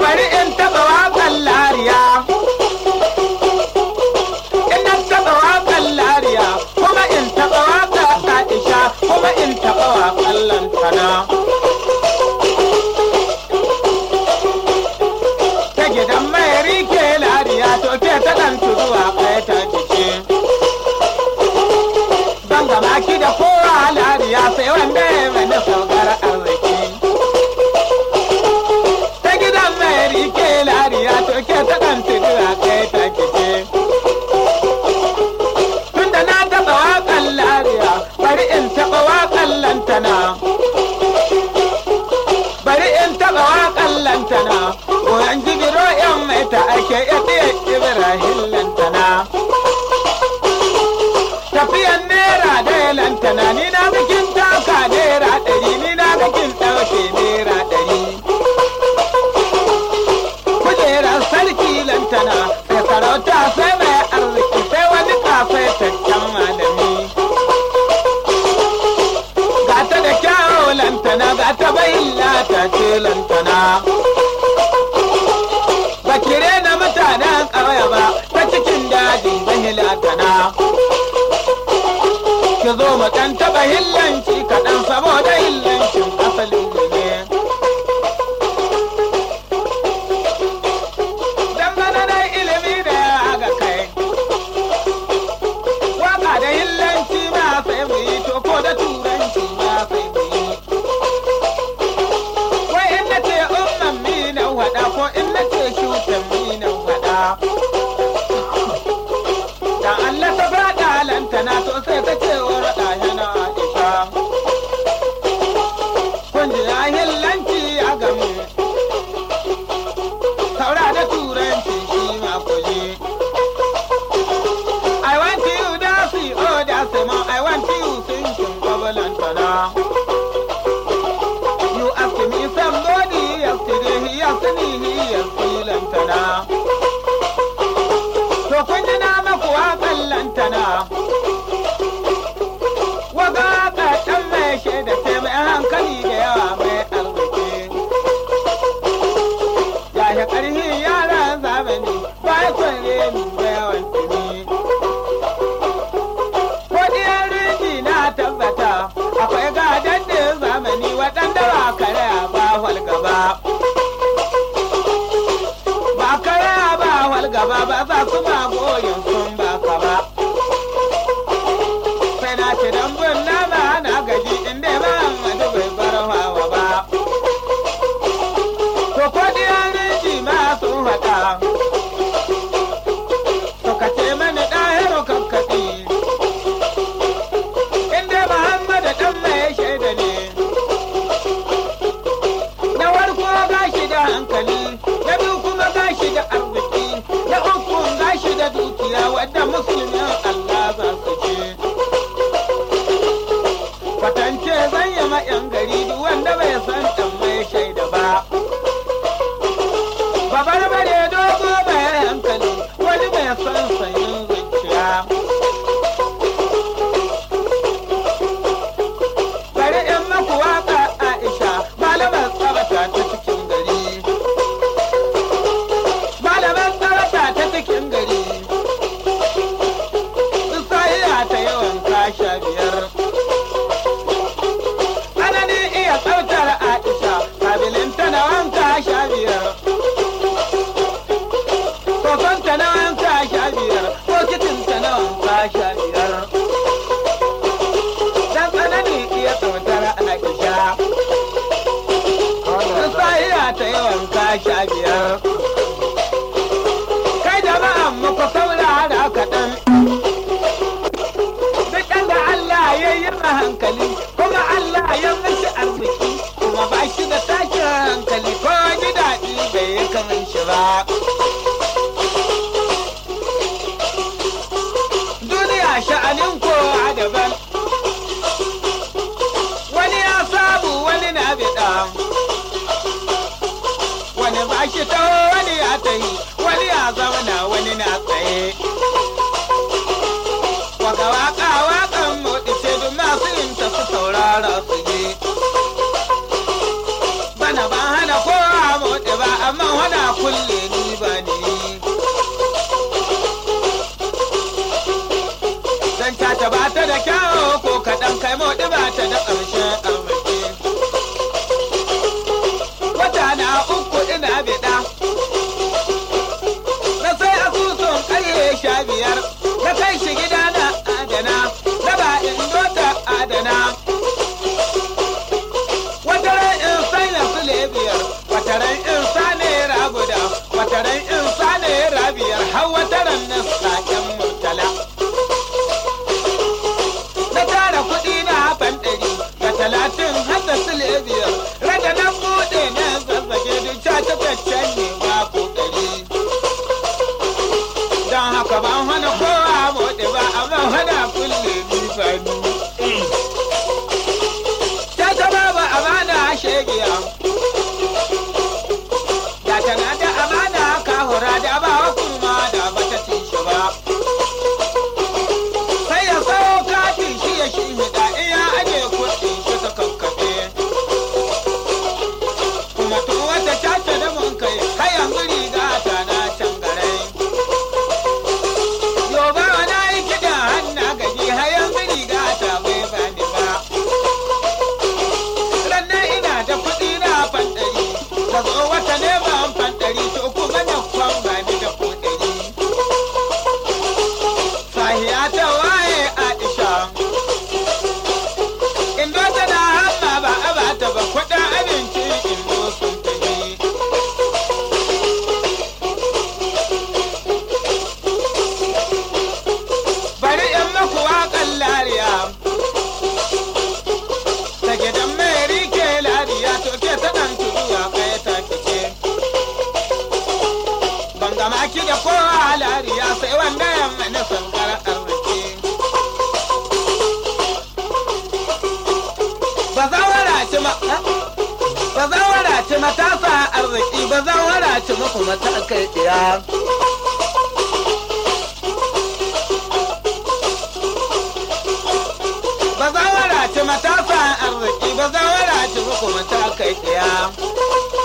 bari in taɓa waƙan lariya in na taɓa waƙan lariya kuma in taɓa waƙa aisha kuma in taɓa waƙan lantana ta gidan mai rike lariya to ke ta ɗan tuzuwa kai ta jiki ban gama ki da kowa lariya sai wanda ya mani saugar arziki ta gidan mai rike lariya to ke ta ɗan tuzuwa kai ta jiki tunda na taɓa waƙan lariya bari in taɓa waƙan lantana bari in taɓa waƙan lantana koyan jibiro yan mai ta ake ya ɗaya ibrahim lantana tafiyan naira da lantana ni na bikin taka naira ɗari ni na bikin ɗauke naira ɗari kujerar sarki lantana sai sarauta sai mai arziki sai wani kafaitaccen malami gata da kyawo lantana gata bayin lata ce lantana ba kire na mutanen ƙauye ba ta cikin daji zan latana ki zo mu ɗan taɓa hillanci kaɗan saboda hillancin asalin mu ne dangane da ilimi da ya ga kai waka da hillanci ma sai mu yi to ko da turanci ma sai mu yi wai in na ce umman mi na wada ko in na ce shutan mi na wada dan Allah ta faɗa lantana to sai ta ce wa raɗa yana Aisha kun ji ya hillanci a gamu saura da turanci shi ma ku ji I want you dancey, oh dancey man, I want you singing bubbling tada. You asked me somebody yesterday, he asked me he is feeling tada. To kun ji na maku waƙan lantana. Waga ka ɗan mai shaida ce mai hankali da yawa mai arziki. Ya shi ƙarfi yaran zamani, ba ya kwanye ni da yawan tuni. Kodiyar riji na tabbata akwai gadon da zamani waɗanda ba kare ba walgaba. Ba kare ba walgaba ba za su ma goyin sun ba ka ba. Sai na ci dambun nama na gaji inda ba Muhammadu bai bar hawa ba. To kodiyar riji ma sun haɗa. To ka ce mani ɗahiro kakkaɗi. inda Muhammad dan mai shaida ne. Na farko gashi da hankali, na biyu kuma gashi da arziki, na uku gashi da dukiya wadda musulmin Allah za su ce. Kwatance zan yi ma 'yan gari duk wanda bai san dan mai shaida ba. Babar bare dogo mai hankali, wani mai son sanyin zuciya. bari in maku waka Aisha malamar tsabata ta cikin gari. Malamar tsabata ta cikin gari. Isra'iya ta yawan kasha biyar. Tsananin iya tsabtar Aisha kabilin ta na wanka sha biyar. Soson ta na wanka sha biyar. Bokitin ta na wanka sha biyar. dan tsanani iya tsautar Aisha. Sahiya ta yawan kasha biyar. Kai jama'an muku saurara kaɗan. Duk da Allah ya yi ma hankali, kuma Allah ya mishi arziki, kuma ba shi da tashin hankali ko ji daɗi bai yi kaman shi ba. Duniya sha'anin kowa daban. wani ya sabu wani na biɗa wani ba shi taho wani ya tahi wani ya zauna wani na tsaye waka waka wakan moɗi ce duk masu yin ta su saurara su je bana ban hana kowa moɗi ba amma hana kai moɗi ba ta da ƙarshen arziki wata na uku ina biɗa na sai asusun ƙarye sha biyar na kai shi gida na adana na ba in dota adana wataran in sanya sule biyar wataran in sa naira guda wataran in sa naira biyar har wataran na saƙen murtala na tara kuɗi na ban ɗari da talatin har da sule biyar rada na buɗe na zazzage duk ta tabbacen ne ba kokari don haka ban hana kowa buɗe ba amma hana kulle ni ba ni ta taba ba amana shegiya da tana da amana kahura da ba kurma da bata ci shi ba sai ya sayo katin shi ya shi hida in ya aje kuɗin shi ta kakkaɓe kuma to wata caca da mun kai har yanzu riga ta na can garai yo ba na yi kiɗan hanna gaji har yanzu riga ta bai bani ba rannan ina da kuɗi na fandari da zo wata neman fandari to kuma na kwan bani da kuɗari sahiya ta waye aisha indo tana hamma ba a bata ba kuɗin abinci indo sun tafi bari in maku waƙan lariya ta gidan mai rike lariya to ke ta ɗan turuwa kai ta kike ban gama ki da kowa lariya sai wanda yamma na sankar arziki ba za wadace ma ba za wadace matasa arziki ba za wadace muku mata kai ɗaya ba za wadace matasa arziki ba za wadace muku mata kai ɗaya